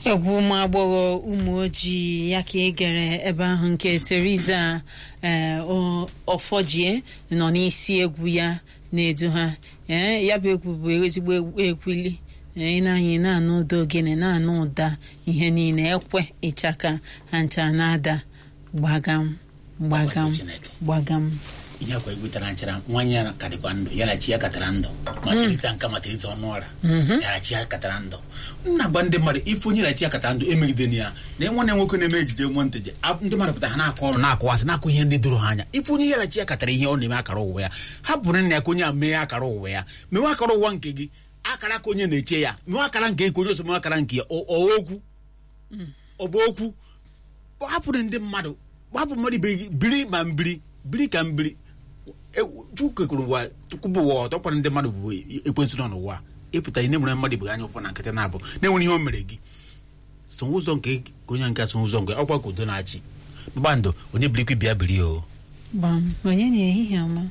egwu ụmụ agbọghọ ụmụ ojii ya ka ị gere ebe ahụ nke Teresa ee ọfọjie nọ n'isi egwu ya na-edu ha ee ya bụ egwu bụ ezigbo egwili ị na-anyị na-anụ ụda ogene na-anụ ụda ihe niile ekwe ịchaka ha ncha na-ada gbagam gbagam gbagam ihe akwa egwutara nchara nwanyị ya ka dịkwa ndụ ya na chi ya katara ndụ ma Teresa nka ma Teresa ọnụ ọra ya na chi ya katara ndụ nna gba ndị mmadụ ife onye na chi ya katara ndụ emegidena ya na nwanne nwoke na-eme ejije nwa nteje ndị mmadụ pụta ha na-akọ ọrụ na-akọwasị na-akụ ihe ndị doro ha anya ife onye ya na chi ya katara ihe ọ na-eme akara ụwa ya ha bụrụ nna ya ka onye a mee akara ụwa ya mewe akara ụwa nke gị akara ka onye na-eche ya mewe akara nke ka onye oso mewe akara nke ya okwu ọ bụ okwu hapụrụ ndị mmadụ hapụ mmadụ ibe gị biri ma mbiri biri ka mbiri chukwu kekere ụwa tukwubụ ụwa ọtọ kwara ndị mmadụ bụ ekwensụ nọ n'ụwa ịpụta ihe nemere mmadụ bụ anya ụfọ na nkịtị na-abụ na-enwere ihe o mere gị so ụzọ nke onye nke so ụzọ nke ọkwa ka udo na-achị mgbandụ onye birikwi bịa biri o gbam onye na-ehihie ọma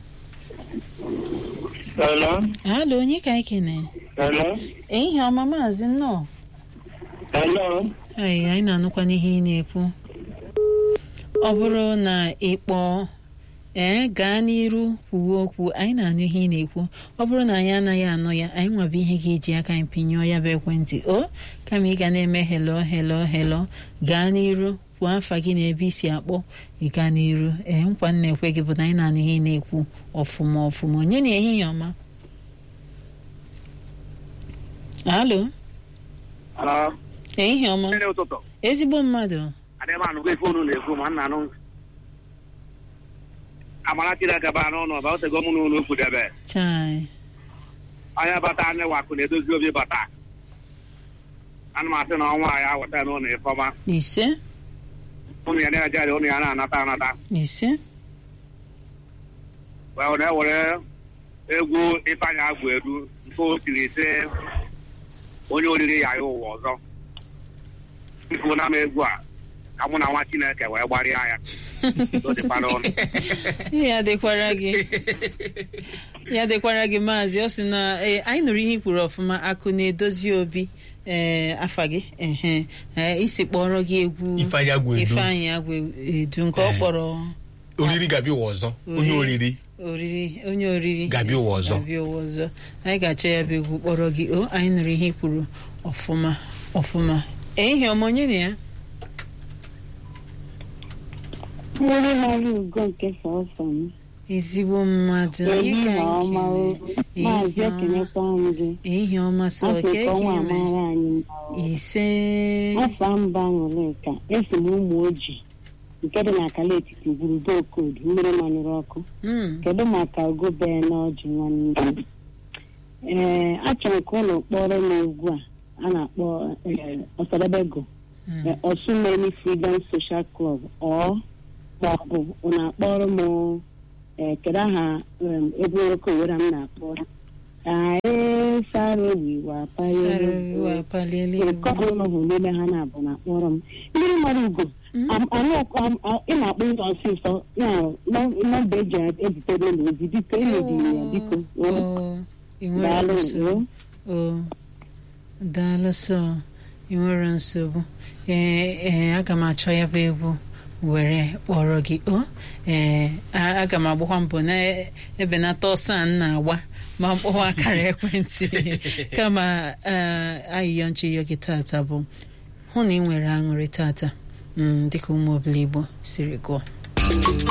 Hello? alo onye ka anyị kene Hello? ehihie ọma maazị nnọọ Hello? anyị anyị na-anụkwa n'ihe ị na-ekwu ọ bụrụ na ị kpọọ ee gaa n'iru kwuwe okwu anyị na-anụ ihe ị na-ekwu ọ bụrụ na anyị anaghị anụ ya anyị nwabụ ihe ga-eji aka anyị pinyụọ ya bụ ekwentị o kama ị ga na-eme helo helo helo gaa n'iru kwuo afa gị na ebe isi akpọ ị gaa n'iru ee nkwa m na-ekwe gị bụ na anyị na-anụ ihe ị na-ekwu ọfụma ọfụma onye na ehihie ọma alo Hello? ehihie ọma Mmiri ụtụtụ. ezigbo mmadụ Adịghị m anụgo ife unu na-ekwu ma nna anụ. Amara Chineke baa n'ụlọ ọba otego mụ n'ụlọ ukwu debe. chai Onye bata anyị wakụ na-edozi obi bata. Ana m asị na ọnwa ya weta n'ụlọ ifeọma. ise Ụnụ ya na-ejere ụnụ ya na-anata anata. ise Wee na-ewere egwu Ifeanyị Agwụ Edu nke o tiri ise onye oriri ya ya ụwa ọzọ. Ifu na m egwu a ka mụ na nwa Chineke wee gbarịa ya. O dịkwa n'ọnụ. ya dịkwara gị ya dịkwara gị maazị ọ sị na ee anyị nụrụ ihe i kwuru ọfụma akụ na-edozi obi ee afa gị ehe ee isi kpọrọ gị egwu Ifeanyị Agwụ Edu. Ifeanyị Agwụ Edu nke ọ Ee. kpọrọ oriri ga-abịa ụwa ọzọ onye oriri oriri onye oriri ga-abịa ụwa ọzọ ga-abịa ụwa ọzọ anyị ga-achọ ya bụ egwu kpọrọ gị o anyị nụrụ ihe i kwuru ọfụma ọfụma ehihie ọma onye na ya mmiri mara ugo nke sọsọ m ezigbo mmadụ onye ka ehihie anyị ọma o kene? maazị Ehihie ọma. ekenekwa m gị ehihie ọma sọ afọ ka ka ọnwa ehihie amara anyị mma o. ise afọ mba ṅụlịka esi m ụmụ ojii nke dị na akala etiti gburudo okodu mmiri manyụrụ ọkụ Mm, kedu maka ogobe n'ọjị nwanne ee achọrọ ka ụlọ kpọrọ m egwu a a na-akpọ ee, ọsadebego mm. eh, Osumeni Freedom Social Club ọ maọbụ unu akpọrọ m eh, kedu aha em, egwu nwoke owere m na-akpọrọ ae sara obi Sara obi wa paliela egwu. nke ọbụla bụ n'ime ha na-abụ na-akpọrọ m mmiri mara ugo Mm. am- anụ ọkụ- am- a- ị na-akpọ ụzọ ọsịsọ ya nọ- nọmba eji ezitere ụlọ ozi biko emebiri ya biko o, Oh, ị nwere daalụ nsogbu o. o daalụ sọ ị nwere nsogbu ee ee aga m achọ ya bụ egwu were kpọrọ gị o ee a- aga m agbakwa mbọ na-ebenata ọsọ a m na-agba ma mkpọwa akara ekwentị kama eh, ayịyọ nchịyọ gị tata bụ hụ na ị nwere aṅụrị tata mm, dịka ụmụ obili Igbo siri gụọ